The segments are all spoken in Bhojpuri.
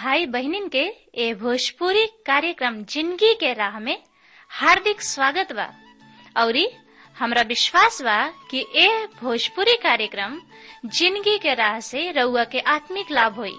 भाई बहनिन के ए भोजपुरी कार्यक्रम जिंदगी के राह में हार्दिक स्वागत बा औरी हमरा विश्वास बा कि ए भोजपुरी कार्यक्रम जिंदगी के राह से रउआ के आत्मिक लाभ होई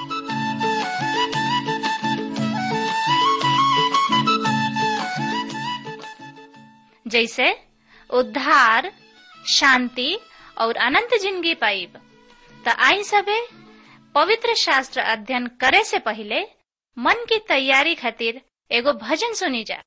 जैसे उद्धार शांति और अनंत जिंदगी पाइब त आई सबे पवित्र शास्त्र अध्ययन करे से पहले मन की तैयारी खातिर एगो भजन सुनी जा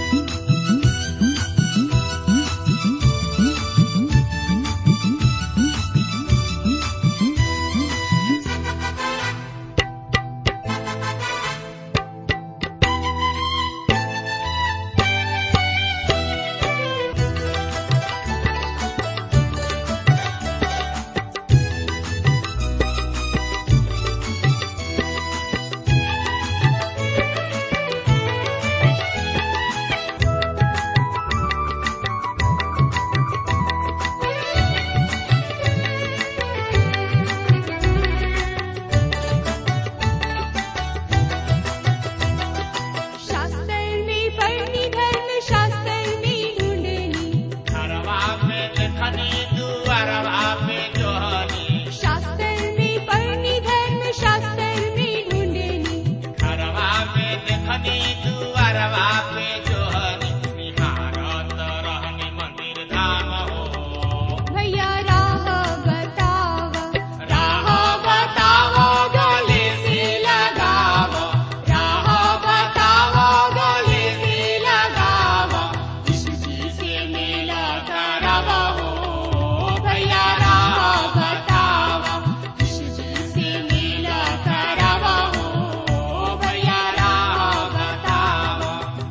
शास्त्रनी पढ़नी धर्म शास्त्रनी ढूंढनी घरवा पे देखनी दुआरवा पे जोहनी शास्त्रनी पढ़नी धर्म शास्त्रनी ढूंढनी घरवा पे देखनी दुआरवा पे जोहनी निहारत रहनी मंदिर धाम हो भैया राह बतावा राह बताओ गले से लगावो राह बताओ गले से लगावो यीशु जी से मेला करावो हो भैया राह बताओ यीशु जी से मेला करावो हो भैया राह बताओ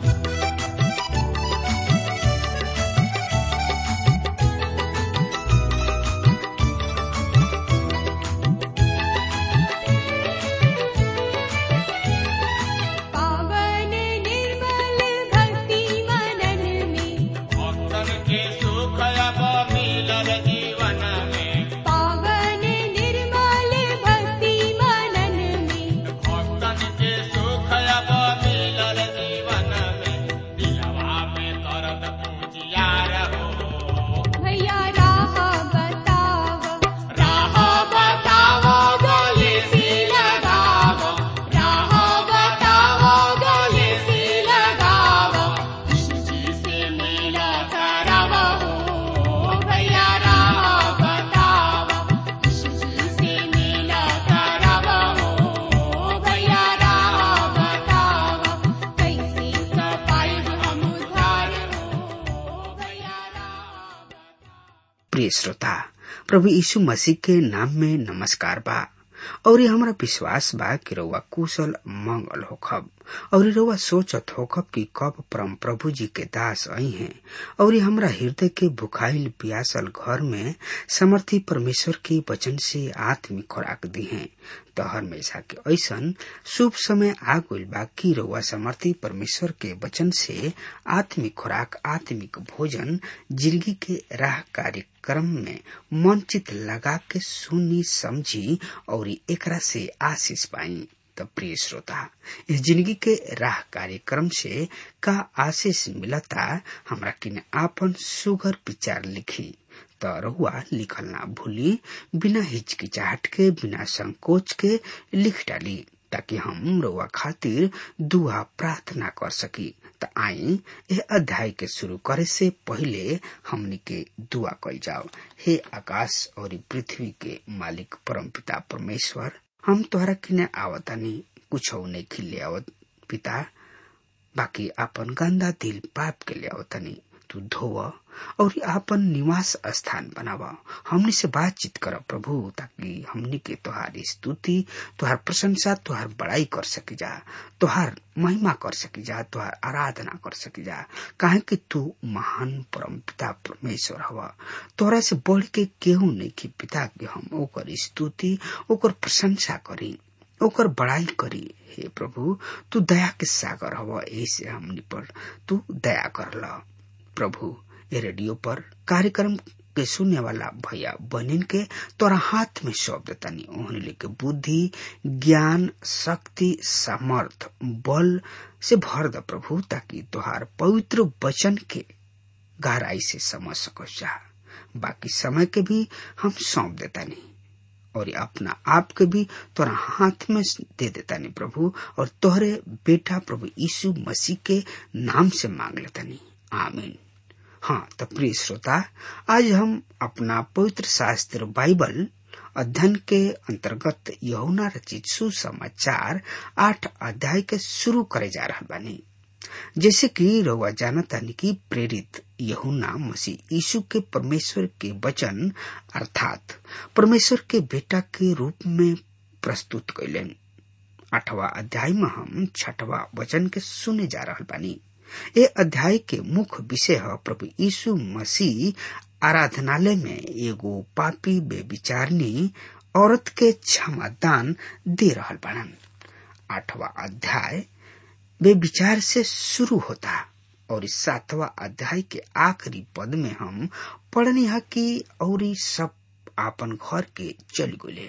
पावन निर्मल भक्ति मनन में भक्तन के सुख अब मिलल जीवन में पावन निर्मल भक्ति मनन में भक्तन के सुख अब मिलल जीवन में दिलवा में दर्द पूजियार हो भैया राह बतावा राह बताओ गले से लगावो राह बताओ गले से लगावो यीशु जी से मेला करावो हो भैया राह बताओ यीशु जी से मेला करावो हो भैया राह बताओ कैसे सफाई हम उधार हो भैया राह प्रिय श्रोता प्रभु यीशु मसीह के नाम में नमस्कार बा और ये हमारा विश्वास बा कि रउआ कुशल मंगल होखब और रउआ सोचत होखब कि कब परम प्रभु जी के दास आई हैं और ये हमरा हृदय के भुखाइल प्यासल घर में समर्थी परमेश्वर के वचन से आत्मिक खुराक दी हैं तो हमेशा के ऐसन शुभ समय आ गइल बा कि रउआ समर्थी परमेश्वर के वचन से आत्मिक खुराक आत्मिक भोजन जिंदगी के राह कार्यक्रम में मन चित लगा के सुनी समझी और एकरा से आशीष पाई त प्रिय श्रोता इस जिंदगी के राह कार्यक्रम से का आशीष मिलता हमरा किने आपन सुगर विचार लिखी त रहुआ लिखल ना भूली बिना हिचकिचाहट के बिना संकोच के लिख डाली ताकि हम रउआ खातिर दुआ प्रार्थना कर सकी त आई ए अध्याय के शुरू करे से पहले हमनी के दुआ कल जाओ हे आकाश और पृथ्वी के मालिक परमपिता परमेश्वर हम तोहरा किने आवतानी कुछ नहीं खिले आवत पिता बाकी आपन गंदा दिल पाप के ले आवतानी तू धोव और आपन निवास स्थान बनावा हमनी से बातचीत कर प्रभु ताकि हमनी के तोहार स्तुति तोहार प्रशंसा तोहार बड़ाई कर सकी जा तोहार महिमा कर सकी जा तोहार आराधना कर सकी जा काहे कि तू महान परम पिता परमेश्वर हवा तोरा से बढ़ के केहू नहीं कि पिता के हम ओकर स्तुति ओकर प्रशंसा करी ओकर बड़ाई करी हे प्रभु तू दया के सागर हवा ऐसे हमनी पर तू दया कर ल प्रभु ये रेडियो पर कार्यक्रम के सुने वाला भैया बहनिन के तोरा हाथ में सौंप देतानी ओहनी के बुद्धि ज्ञान शक्ति सामर्थ बल से भर द प्रभु ताकि तोहार पवित्र वचन के गहराई से समझ सको जा बाकी समय के भी हम सौंप देतानी और ये अपना आप के भी तोरा हाथ में दे देता नहीं प्रभु और तोहरे बेटा प्रभु यीशु मसीह के नाम से मांग लेता नहीं आमीन हाँ तो प्रिय श्रोता आज हम अपना पवित्र शास्त्र बाइबल अध्ययन के अंतर्गत यहुना रचित सुसमाचार आठ अध्याय के शुरू करे जा रहा बानी जैसे कि रउआ जानतानी की प्रेरित यहुना मसीह यीशु के परमेश्वर के वचन अर्थात परमेश्वर के बेटा के रूप में प्रस्तुत कैलन आठवा अध्याय में हम छठवा वचन के सुने जा रहा बानी ये अध्याय के मुख्य विषय है प्रभु यीशु मसीह आराधनालय में एगो पापी बेविचारनी औरत के क्षमा दान दे रहा बाड़न आठवा अध्याय वे विचार से शुरू होता और इस सातवा अध्याय के आखिरी पद में हम पढ़नी है कि और सब आपन घर के चल गए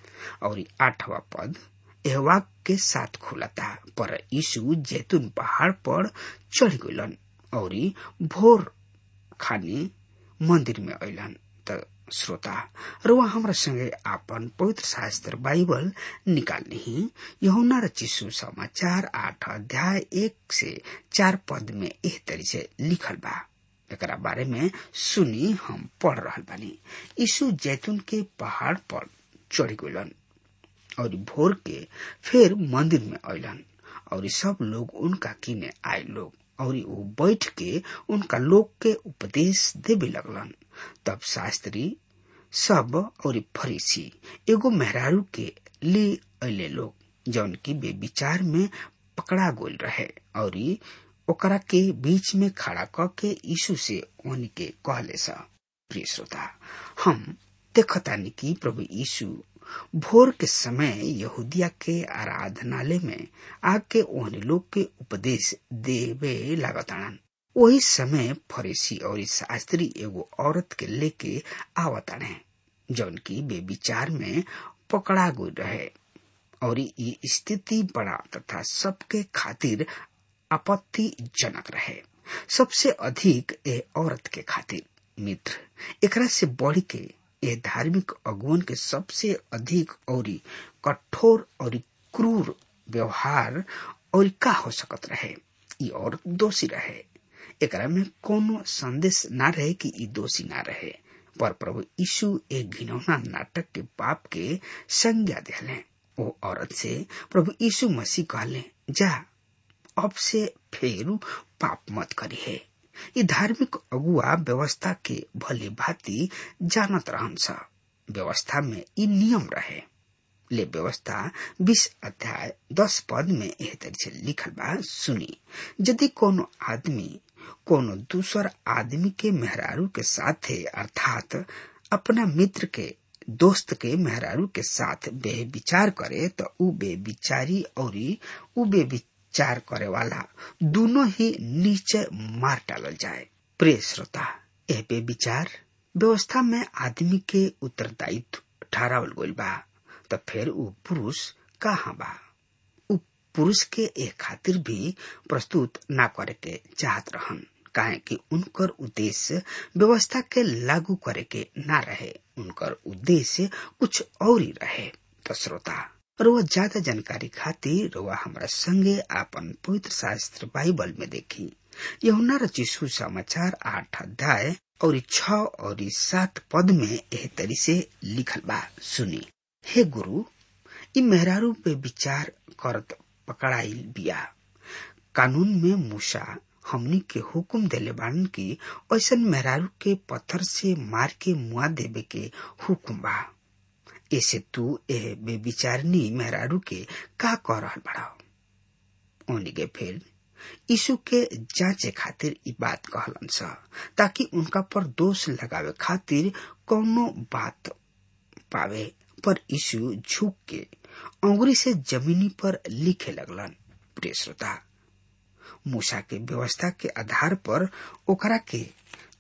और आठवा पद एहवाक के साथ खुलता पर यीशु जैतून पहाड़ पर चढ़ गलन और भोर खाने मंदिर में अलन त श्रोता रुआ हमरा संगे आपन पवित्र शास्त्र बाइबल निकाल ली यहुना रचिसु समाचार आठ अध्याय एक से चार पद में एह तरी से लिखल बा एकरा बारे में सुनी हम पढ़ रहा बानी यीशु जैतून के पहाड़ पर चढ़ गलन और भोर के फिर मंदिर में अलन और सब लोग उनका किने आए लोग और वो बैठ के उनका लोग के उपदेश देवे लगलन तब शास्त्री सब और फरीसी एगो मेहरारू के ले अले लोग जौन की बे विचार में पकड़ा गोल रहे और ओकरा के बीच में खड़ा क के यीशु से उन के कहले सा प्रिय श्रोता हम देखतानी कि प्रभु यीशु भोर के समय यहूदिया के आराधनालय में आके ओहन लोग के उपदेश देवे लागतान वही समय फरीसी और शास्त्री एगो औरत के लेके आवताने जौन की बेविचार में पकड़ा गई रहे और ये स्थिति बड़ा तथा सबके खातिर आपत्तिजनक रहे सबसे अधिक ए औरत के खातिर मित्र एकरा से बढ़ के ये धार्मिक अगुवन के सबसे अधिक और कठोर और क्रूर व्यवहार और का हो सकत रहे ई औरत दोषी रहे एकरा में कोनो संदेश ना रहे कि ई दोषी ना रहे पर प्रभु यीशु एक घिनौना नाटक के पाप के संज्ञा दिले ओ औरत से प्रभु यीशु मसीह कहले जा अब से फेरू पाप मत करी है ये धार्मिक अगुआ व्यवस्था के भले भांति जानत रहन सा व्यवस्था में ई नियम रहे ले व्यवस्था बीस अध्याय दस पद में एह तरह से लिखल बा सुनी यदि कोनो आदमी कोनो दूसर आदमी के मेहरारू के साथे अर्थात अपना मित्र के दोस्त के मेहरारू के साथ बेविचार करे तो उ बेविचारी और उ बेविचार करे वाला दोनों ही नीचे मार डालल जाए प्रिय श्रोता यह बेविचार व्यवस्था में आदमी के उत्तरदायित्व ठहरावल गइल बा तो फिर उ पुरुष कहाँ बा उ पुरुष के एक खातिर भी प्रस्तुत ना करे के चाहत रहन काहे कि उनकर उद्देश्य व्यवस्था के लागू करे के ना रहे उनकर उद्देश्य कुछ और ही रहे तो श्रोता रोआ ज्यादा जानकारी खातिर रोआ हमरा संगे आपन पवित्र शास्त्र बाइबल में देखी यहुना रचिसु समाचार आठ अध्याय और छ और सात पद में एह तरी से लिखल बा सुनी हे गुरु इ मेहरारू पे विचार करत पकड़ाइल बिया कानून में मूसा हमनी के हुक्म देले बान की ऐसन मेहरारू के पत्थर से मार के मुआ देवे के हुक्म बा ऐसे तू ए बेविचारनी मेहरारू के का कह रहल बड़ा ओनी के फिर यीशु के जांचे खातिर ई बात कहलन सा ताकि उनका पर दोष लगावे खातिर कौनो बात पावे पर यीशु झुक के अंगुरी से जमीनी पर लिखे लगलन प्रिय श्रोता मूसा के व्यवस्था के आधार पर ओकरा के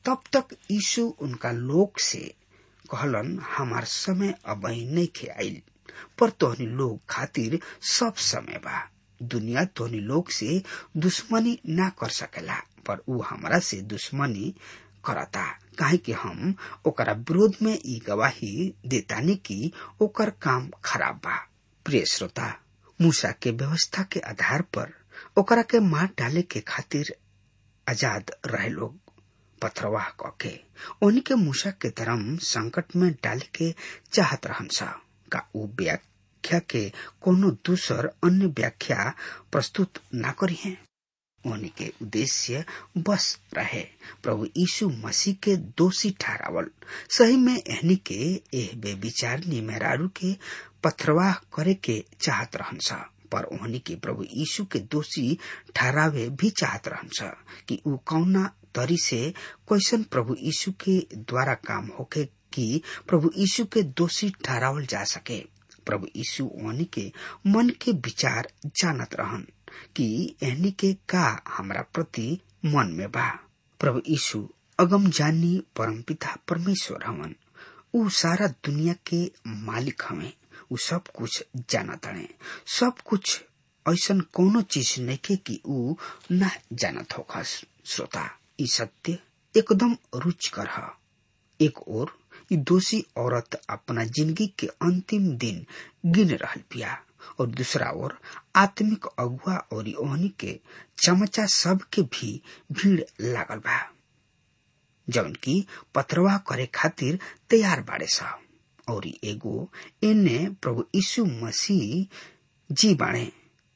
तब तक यीशु उनका लोक से कहलन हमार समय अब नहीं खे आइल पर तोहनी लोग खातिर सब समय बा दुनिया तोहनी लोग से दुश्मनी ना कर सकेला पर ऊ हमरा से दुश्मनी करता काहे कि हम ओकरा विरोध में ई गवाही देतानी कि ओकर काम खराब बा प्रिय श्रोता मूसा के व्यवस्था के आधार पर ओकरा के मार डाले के खातिर आजाद रहे लोग पथरवाह कके उन्हीं के मूसा के धर्म संकट में डाले के चाहत रहन सा का ऊ व्याख्या के कोनो दूसर अन्य व्याख्या प्रस्तुत ना करी है उन्हीं के उद्देश्य बस रहे प्रभु यीशु मसीह के दोषी ठहरावल सही में एहनी के एह बेविचार मेहरारू के पथरवाह करे के चाहत रहन सा पर ओहनी के प्रभु यीशु के दोषी ठहरावे भी चाहत रहन सा कि ऊ कौना तरी से कैसन प्रभु यीशु के द्वारा काम होके कि प्रभु यीशु के दोषी ठहरावल जा सके प्रभु यीशु ओहनी के मन के विचार जानत रहन कि एहनी के का हमरा प्रति मन में बा प्रभु यीशु अगम जानी परमपिता परमेश्वर हवन ऊ सारा दुनिया के मालिक हवे ऊ सब कुछ जानत हवे सब कुछ ऐसन कोनो चीज नइखे कि ऊ न जानत होखस श्रोता ई सत्य एकदम रुचिकर ह एक ओर ई दोषी औरत अपना जिंदगी के अंतिम दिन गिन रहल बिया और दूसरा ओर आत्मिक अगुआ और ओहनी के चमचा सब के भी भीड़ लागल बा जौन की पत्रवा करे खातिर तैयार बाड़े सा और एगो एने प्रभु यीशु मसीह जी बाणे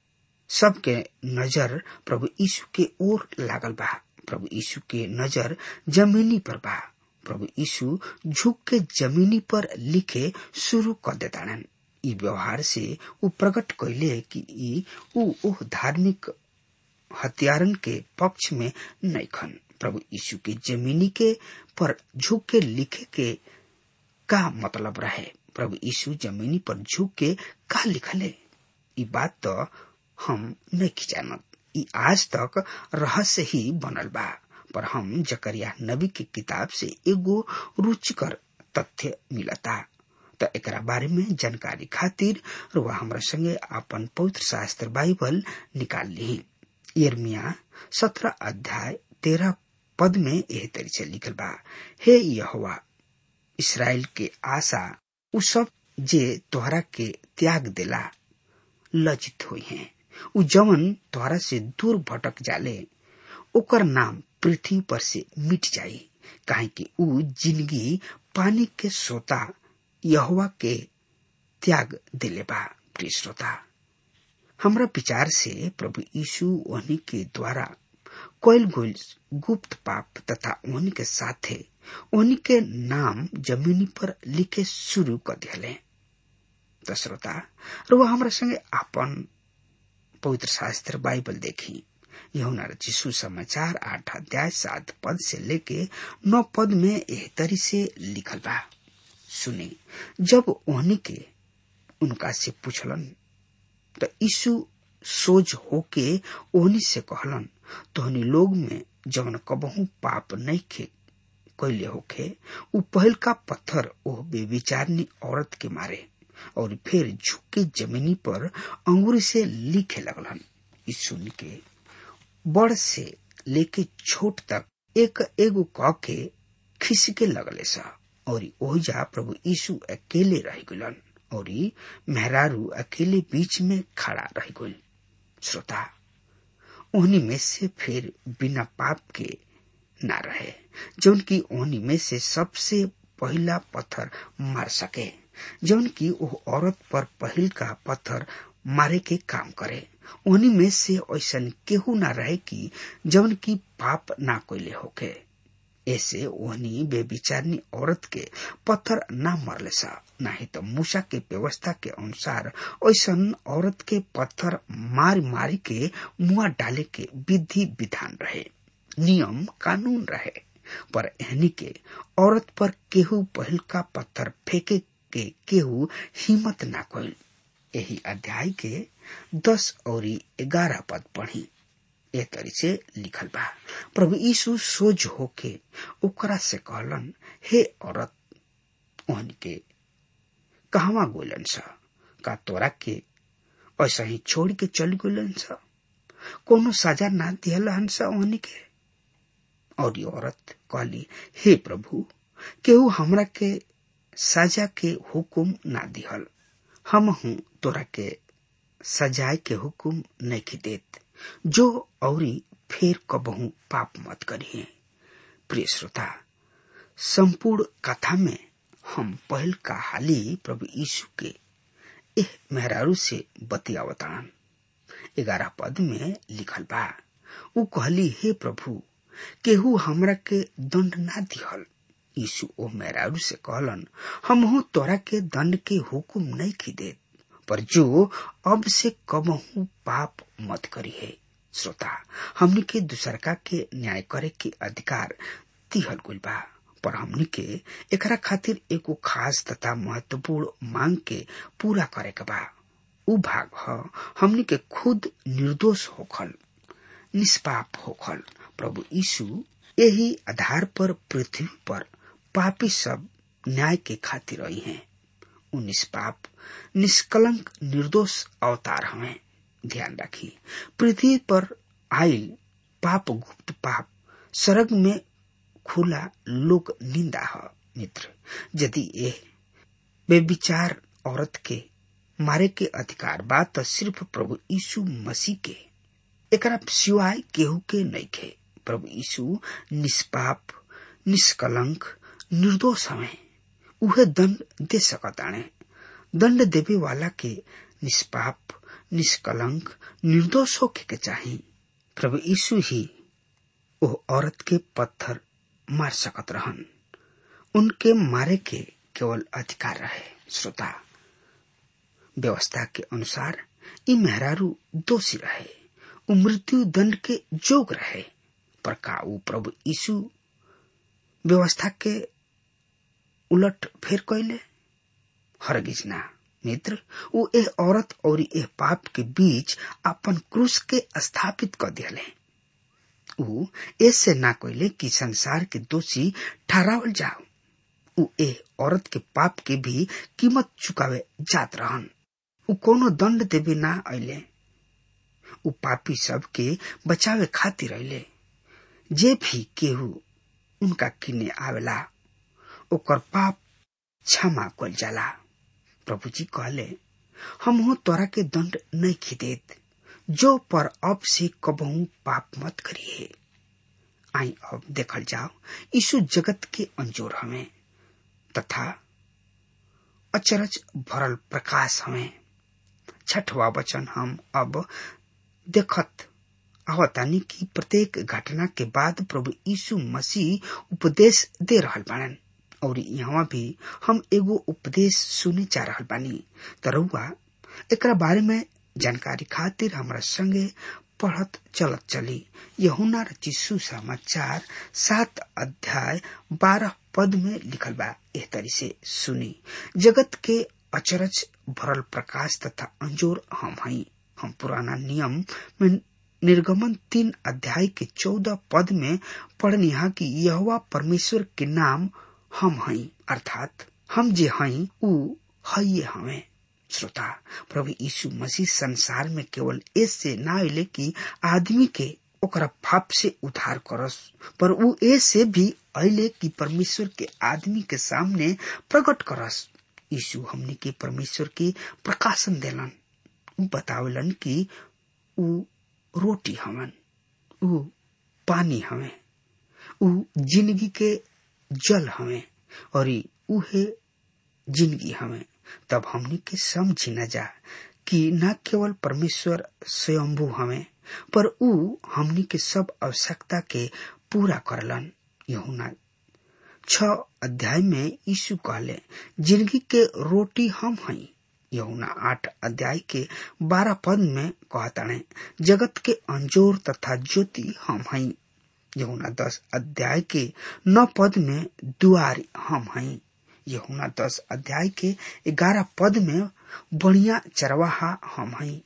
सबके नजर प्रभु यीशु के ओर लागल बा प्रभु यीशु के नजर जमीनी पर बा प्रभु यीशु झुक के जमीनी पर लिखे शुरू कर देताड़न ई व्यवहार से ऊ प्रकट कैले कि ई ऊ ओह धार्मिक हत्यारन के पक्ष में नैखन प्रभु यीशु के जमीनी के पर झुक के लिखे के का मतलब रहे प्रभु यीशु जमीनी पर झुक के का लिखले ई बात तो हम नहीं जानत ई आज तक रहस्य ही बनल बा पर हम जकरिया नबी की किताब से एगो रुचिकर तथ्य मिलता त एकरा बारे में जानकारी खातिर रुआ हमरा संगे अपन पवित्र शास्त्र बाइबल निकाल ली यर्मिया सत्रह अध्याय तेरह पद में यह तरी से लिखल बा हे यहोवा इसराइल के आशा उ सब जे तोहरा के त्याग देला लज्जित हुई हैं उ जवन तोहरा से दूर भटक जाले ओकर नाम पृथ्वी पर से मिट जाई काहे कि उ जिंदगी पानी के सोता यहोवा के त्याग दिले बा प्रिय श्रोता हमरा विचार से प्रभु यीशु उन्हीं के द्वारा कोयल गोल गुप्त पाप तथा उन्हीं के साथे उन्हीं के नाम जमीनी पर लिखे शुरू कर दिले तो श्रोता रुआ हमरा संगे आपन पवित्र शास्त्र बाइबल देखी यहुना रचिसु समाचार आठ अध्याय सात पद से लेके नौ पद में एह तरी से लिखल बा सुने जब ओहनी के उनका से पूछलन तो यीशु सोच होके ओहनी से कहलन तोहनी लोग में जवन कबहू पाप नहीं खे कैले होखे उ पहल का पत्थर ओह बेविचारनी औरत के मारे और फिर झुके जमीनी पर अंगूरी से लिखे लगलन यीशु के बड़ से लेके छोट तक एक एगो क के खिसके लगले सा और ओहिजा प्रभु यीशु अकेले रह गलन और मेहरारू अकेले बीच में खड़ा रह गल श्रोता उन्हीं में से फिर बिना पाप के ना रहे जौन की उन्हीं में से सबसे पहला पत्थर मार सके जौन की वो औरत पर पहिल का पत्थर मारे के काम करे उन्हीं में से ऐसा केहू ना रहे कि जौन की पाप ना कोयले होके ऐसे ओहनी बेविचारनी औरत के पत्थर ना मरले सा नहीं तो मूसा के व्यवस्था के अनुसार ऐसा औरत के पत्थर मार मारी के मुआ डाले के विधि विधान रहे नियम कानून रहे पर एहनी के औरत पर केहू पहल का पत्थर फेंके के केहू हिम्मत ना कोल यही अध्याय के दस और ग्यारह पद पढ़ी ए तरी से लिखल बा प्रभु यीशु सोज होके ओकरा से कहलन हे औरत ओहन के कहवा गोलन स का तोरा के ऐसा ही छोड़ के चल गोलन स कोनो सजा ना दिहल हंस ओहनी के और ये औरत कहली हे प्रभु केहू हमरा के सजा के हुकुम ना दिहल हम हूँ तोरा के सजाए के हुकुम नहीं देत जो औरी फिर कबहू पाप मत करिए प्रिय श्रोता संपूर्ण कथा में हम पहल का हाली प्रभु यीशु के एह मेहरारू से बतियावतान ग्यारह पद में लिखल बा उ कहली हे प्रभु केहू हमरा के दंड ना दिहल यीशु ओ मेहरारू से कहलन हम तोरा के दंड के हुकुम नहीं की देत पर जो अब से कबहू पाप मत करी है श्रोता हमनी के दूसरका के न्याय करे के अधिकार दिहल गुल बा पर हमनी के एकरा खातिर एगो खास तथा महत्वपूर्ण मांग के पूरा करे के बा उ भाग ह हमनी के खुद निर्दोष होखल निष्पाप होखल प्रभु यीशु यही आधार पर पृथ्वी पर पापी सब न्याय के खातिर आई हैं उ निष्पाप निष्कलंक निर्दोष अवतार हमें ध्यान रखी पृथ्वी पर आयल पाप गुप्त पाप स्वर्ग में खुला लोक निंदा है मित्र यदि ये बेविचार औरत के मारे के अधिकार बा तो सिर्फ प्रभु यीशु मसीह के एकरा सिवाय केहू के नहीं खे प्रभु यीशु निष्पाप निष्कलंक निर्दोष हमें उहे दंड दे सकताणे दंड देवे वाला के निष्पाप निष्कलंक निर्दोष होके के चाही प्रभु यीशु ही ओ औरत के पत्थर मार सकत रहन उनके मारे के केवल अधिकार रहे श्रोता व्यवस्था के अनुसार ई मेहरारू दोषी रहे उ मृत्यु दंड के जोग रहे पर का उ प्रभु यीशु व्यवस्था के उलट फेर कैले हरगिज ना मित्र उ एह औरत और एह पाप के बीच अपन क्रूस के स्थापित कर दिले उ ऐसे ना कैले कि संसार के दोषी ठहरावल जाओ उ एह औरत के पाप के भी कीमत चुकावे जात रहन उ कोनो दंड देवे ना अले उ पापी सब के बचावे खातिर अले जे भी केहू उनका किने आवेला ओकर पाप क्षमा कल जाला प्रभु जी कहले हम हो तोरा के दंड नहीं खिदेत जो पर अब से कबहू पाप मत करिए आई अब देखल जाओ यीशु जगत के अंजोर हमें तथा अचरज भरल प्रकाश हमें छठवा वचन हम अब देखत आवतानी की प्रत्येक घटना के बाद प्रभु यीशु मसीह उपदेश दे रहल बाड़न और यहाँ भी हम एगो उपदेश सुने जा रहल बानी तरुआ एकरा बारे में जानकारी खातिर हमरा संगे पढ़त चलत चली यहुना रचिसु समाचार सात अध्याय बारह पद में लिखल बा एह तरी से सुनी जगत के अचरज भरल प्रकाश तथा अंजोर हम हई हम पुराना नियम में निर्गमन तीन अध्याय के चौदह पद में पढ़निहा कि यहोवा परमेश्वर के नाम हम हई अर्थात हम जे हई उ हइये हमें श्रोता प्रभु यीशु मसीह संसार में केवल ऐसे ना अले कि आदमी के ओकरा पाप से उद्धार करस पर उ ऐसे भी अले कि परमेश्वर के आदमी के सामने प्रकट करस यीशु हमने के परमेश्वर के प्रकाशन देलन उ बतावलन कि उ रोटी हवन उ पानी हमें उ जिंदगी के जल हमें और उहे जिंदगी हमें तब हमनी के समझी न जा कि न केवल परमेश्वर स्वयंभू हमें पर उ हमनी के सब आवश्यकता के पूरा करलन यहुना छ अध्याय में यीशु कहले जिंदगी के रोटी हम हई यहुना आठ अध्याय के बारह पद में कहताणे जगत के अंजोर तथा ज्योति हम हई यहुना दस अध्याय के नौ पद में दुआर हम हई यहुना दस अध्याय के ग्यारह पद में बढ़िया चरवाहा हम हई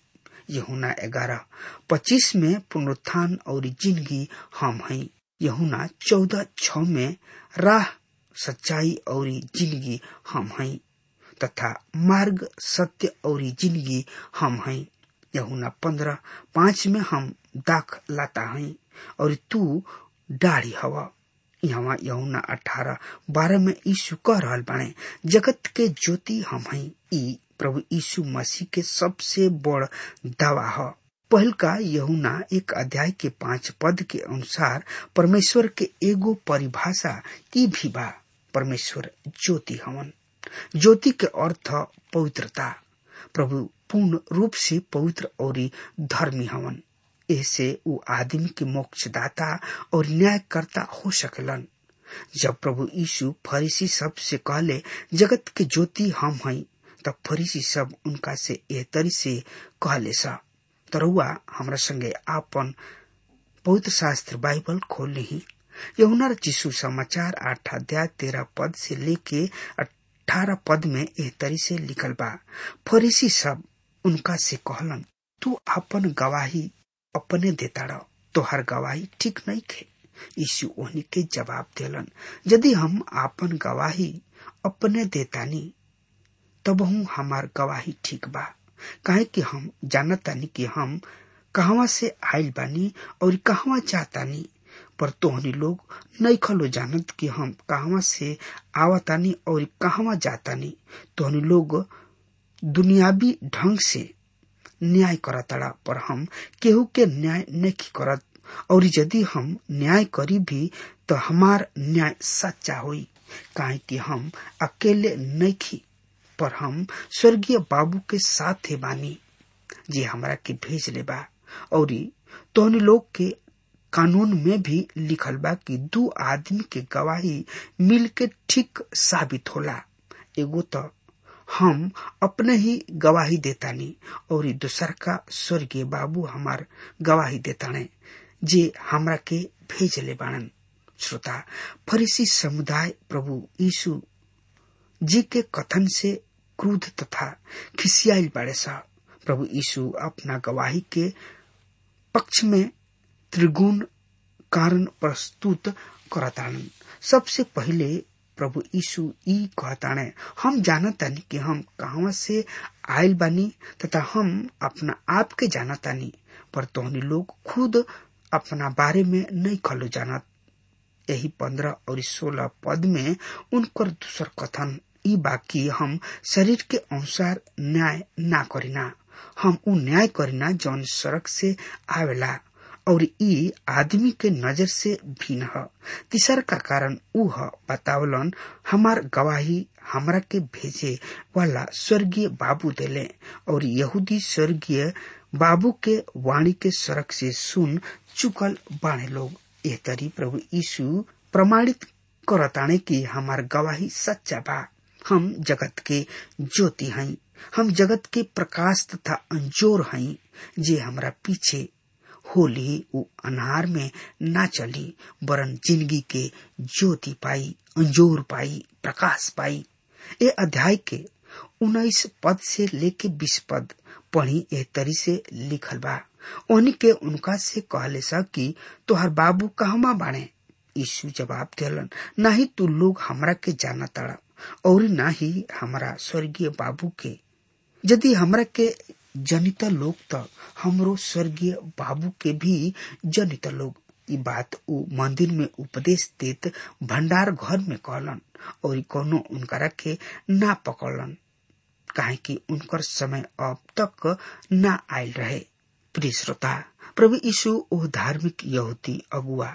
यहुना ग्यारह पच्चीस में पुनरुत्थान और जिंदगी हम हैं यहुना चौदह छ में राह सच्चाई और जिंदगी हम हैं तथा मार्ग सत्य और जिंदगी हम हैं यहुना पंद्रह पांच में हम दाख लाता हैं और तू डाढ़ी हवा यहाँ यहुना अठारह बारह में यीशु कह रहल बाणे जगत के ज्योति हम हैं ई प्रभु यीशु मसीह के सबसे बड़ दावा है पहल का यहुना एक अध्याय के पांच पद के अनुसार परमेश्वर के एगो परिभाषा ई भी बा परमेश्वर ज्योति हवन ज्योति के अर्थ पवित्रता प्रभु पूर्ण रूप से पवित्र और धर्मी हवन ऐसे वो आदमी के मोक्षदाता और न्यायकर्ता हो सकेलन जब प्रभु यीशु फरीसी सब से कहले जगत के ज्योति हम हैं तब फरीसी सब उनका से एह तरी से कहले सा तरुआ हमरा संगे आपन पवित्र शास्त्र बाइबल खोल ली यमुना चिशु समाचार आठ अध्याय तेरह पद से लेके अठारह पद में एह तरी से लिखल बा फरीसी सब उनका से कहलन तू आपन गवाही अपने देता रह तोहर गवाही ठीक नहीं खे यीशु ओहनी के जवाब देलन यदि हम आपन गवाही अपने देतानी तब हूँ हमार गवाही ठीक बा काहे कि हम जानतानी कि हम कहवा से आयल बानी और कहवा जातानी पर तोहनी लोग नहीं खलो जानत कि हम कहवा से आवतानी और कहवा जातानी तोहनी लोग दुनियावी ढंग से न्याय करतड़ा पर हम केहू के न्याय नहीं करत और यदि हम न्याय करी भी तो हमार न्याय सच्चा होई काहे कि हम अकेले नहीं पर हम स्वर्गीय बाबू के साथ बानी जे हमरा के भेज ले बा और तोहनी लोग के कानून में भी लिखल बा कि दू आदमी के गवाही मिल के ठीक साबित होला एगो तो हम अपने ही गवाही देतानी और दूसर का स्वर्गीय बाबू हमार गवाही देताने जे हमरा के भेज ले बाणन श्रोता फरीसी समुदाय प्रभु यीशु जी के कथन से क्रोध तथा खिसियाल बाड़े सा प्रभु यीशु अपना गवाही के पक्ष में त्रिगुण कारण प्रस्तुत करतान सबसे पहले प्रभु यीशु ई कहताणे हम जानतानी कि हम कहवा से आयल बानी तथा हम अपना आप के जानतानी पर तोहनी लोग खुद अपना बारे में नहीं खलो जानत यही पंद्रह और सोलह पद में उनकर दूसर कथन ई बाकी हम शरीर के अनुसार न्याय ना करीना हम उ न्याय करीना जौन सड़क से आवेला और ई आदमी के नजर से भिन्न ह तीसर का कारण उ ह बतावलन हमार गवाही हमरा के भेजे वाला स्वर्गीय बाबू देले और यहूदी स्वर्गीय बाबू के वाणी के सड़क से सुन चुकल बाणे लोग एह तरी प्रभु यीशु प्रमाणित करताणे कि हमार गवाही सच्चा बा हम जगत के ज्योति हई हम जगत के प्रकाश तथा अंजोर हई जे हमरा पीछे होली उ अनार में ना चली वरन जिंदगी के ज्योति पाई अंजोर पाई प्रकाश पाई ए अध्याय के उन्नीस पद से लेके बीस पद पढ़ी ए तरी से लिखल बा ओनी के उनका से कहले सा कि तोहर बाबू कहमा बाणे यीशु जवाब दिलन ना ही तू लोग हमरा के जाना तड़ा और ना ही हमारा स्वर्गीय बाबू के यदि हमरा के जनित लोग तो हमरो स्वर्गीय बाबू के भी जनित लोग ई बात उ मंदिर में उपदेश देत भंडार घर में कहलन और कोनो उनकरा के ना पकड़लन काहे कि उनकर समय अब तक ना आयल रहे प्रिय श्रोता प्रभु यीशु ओ धार्मिक यहूदी अगुआ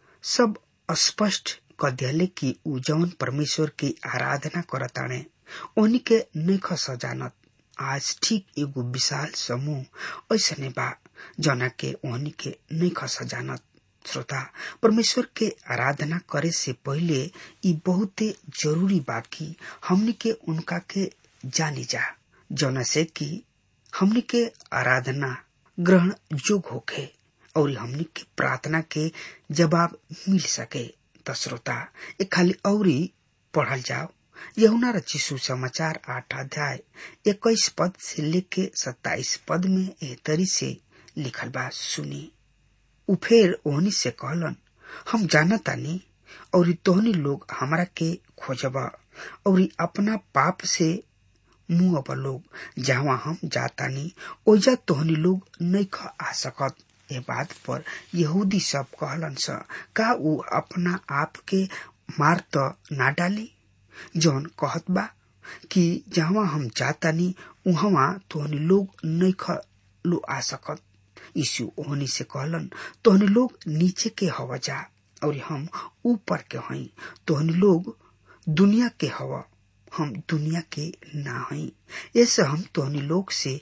सब स्पष्ट क दियाले कि उ जौन परमेश्वर की आराधना करताणे ओनी के नख सजानत आज ठीक एगो विशाल समूह ऐसने बा जना के ओहनी के नख सजानत श्रोता परमेश्वर के आराधना करे से पहले ई बहुते जरूरी बा कि हमनी के उनका के जानी जा जना से कि हमनी के आराधना ग्रहण जोग होखे और हमनी के प्रार्थना के जवाब मिल सके त श्रोता एक खाली औरी पढ़ल जाओ यहुना रचिसु समाचार आठ अध्याय इक्कीस पद से लेके सत्ताईस पद में एह तरी से लिखल बा सुनी उ फेर ओहनी से कहलन हम जानतानी और तोहनी लोग हमरा के खोजब और अपना पाप से मुंह अब लोग जहाँ हम जातानी ओजा तोहनी लोग नहीं ख आ सकत ए बात पर यहूदी सब कहलन स का उ अपना आप के मार त ना डाली जौन कहत बा कि जहाँ हम जातानी उहवा तोहनी लोग नहीं ख लो आ सकत यीशु ओहनी से कहलन तोहनी लोग नीचे के हवा जा और हम ऊपर के हई तोहनी लोग दुनिया के हवा हम दुनिया के ना हई ऐसे हम तोहनी लोग से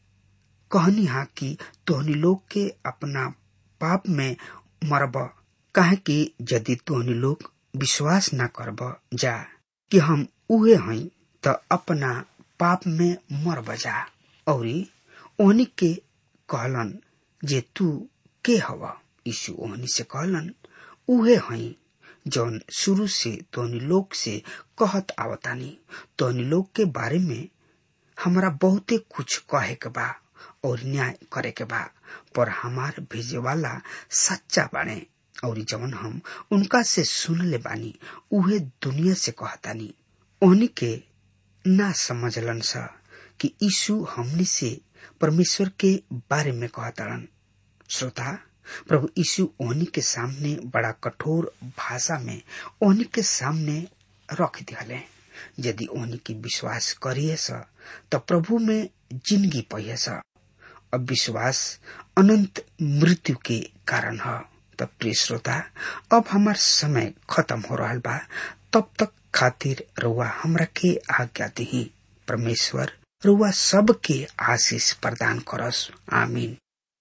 कहनी हा कि तोहनी लोग के अपना पाप में मरब काहे कि यदि तोहनी लोग विश्वास ना करब जा कि हम उहे हई त अपना पाप में मरब जा औरी ओहनी के कहलन जे तू के हवा यीशु ओहनी से कहलन उहे हई जौन शुरू से तोहनी लोग से कहत आवतानी तोहनी लोग के बारे में हमरा बहुते कुछ कहे के बा और न्याय करे के बा पर हमार भेजे वाला सच्चा बाने और जवन हम उनका से सुनले बानी उहे दुनिया से कहतानी ओहनी के ना समझलन सा कि यीशु हमनी से परमेश्वर के बारे में कहतारन श्रोता प्रभु यीशु ओहनी के सामने बड़ा कठोर भाषा में ओहनी के सामने रख दिहले यदि ओहनी के विश्वास करिए स त प्रभु में जिंदगी पहिए स अब विश्वास अनंत मृत्यु के कारण ह तब प्रिय श्रोता अब हमार समय खत्म हो रहा बा तब तक खातिर रुआ हमरा के आज्ञा दी परमेश्वर रुआ सबके आशीष प्रदान करस आमीन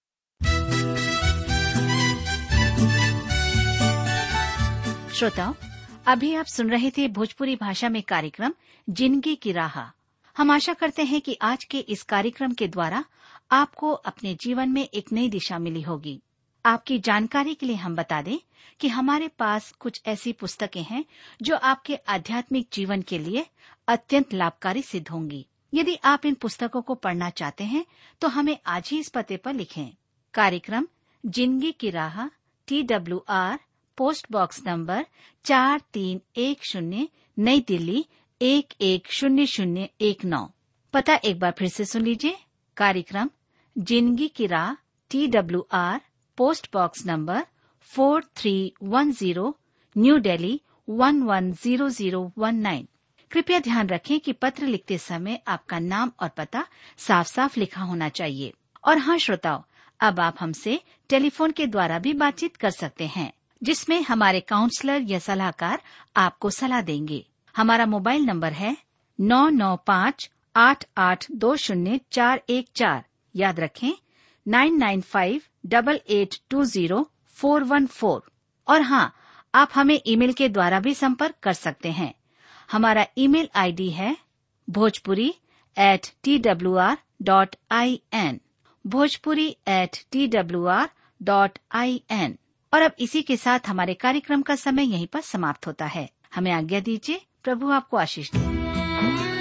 श्रोताओं अभी आप सुन रहे थे भोजपुरी भाषा में कार्यक्रम जिंदगी की राह हम आशा करते हैं कि आज के इस कार्यक्रम के द्वारा आपको अपने जीवन में एक नई दिशा मिली होगी आपकी जानकारी के लिए हम बता दें कि हमारे पास कुछ ऐसी पुस्तकें हैं जो आपके आध्यात्मिक जीवन के लिए अत्यंत लाभकारी सिद्ध होंगी यदि आप इन पुस्तकों को पढ़ना चाहते हैं तो हमें आज ही इस पते पर लिखें कार्यक्रम जिंदगी की राह T W R post box number चार तीन एक शून्य नई दिल्ली एक एक शून्य शून्य एक नौ पता एक बार फिर से सुन लीजिए कार्यक्रम जिंदगी की राह T W R post box number four three one zero new Delhi one one zero zero one nine कृपया ध्यान रखें कि पत्र लिखते समय आपका नाम और पता साफ साफ लिखा होना चाहिए और हाँ श्रोताओं अब आप हमसे टेलीफोन के द्वारा भी बातचीत कर सकते हैं जिसमें हमारे काउंसलर या सलाहकार आपको सलाह देंगे हमारा मोबाइल नंबर है नौ नौ पाँच आठ आठ दो शून्य चार एक चार याद रखें nine nine five double eight two zero four one four और हाँ आप हमें ईमेल के द्वारा भी संपर्क कर सकते हैं हमारा ईमेल आईडी है Bhojpuri at T W R dot I N Bhojpuri at T W R dot I N और अब इसी के साथ हमारे कार्यक्रम का समय यहीं पर समाप्त होता है हमें आज्ञा दीजिए प्रभु आपको आशीष दे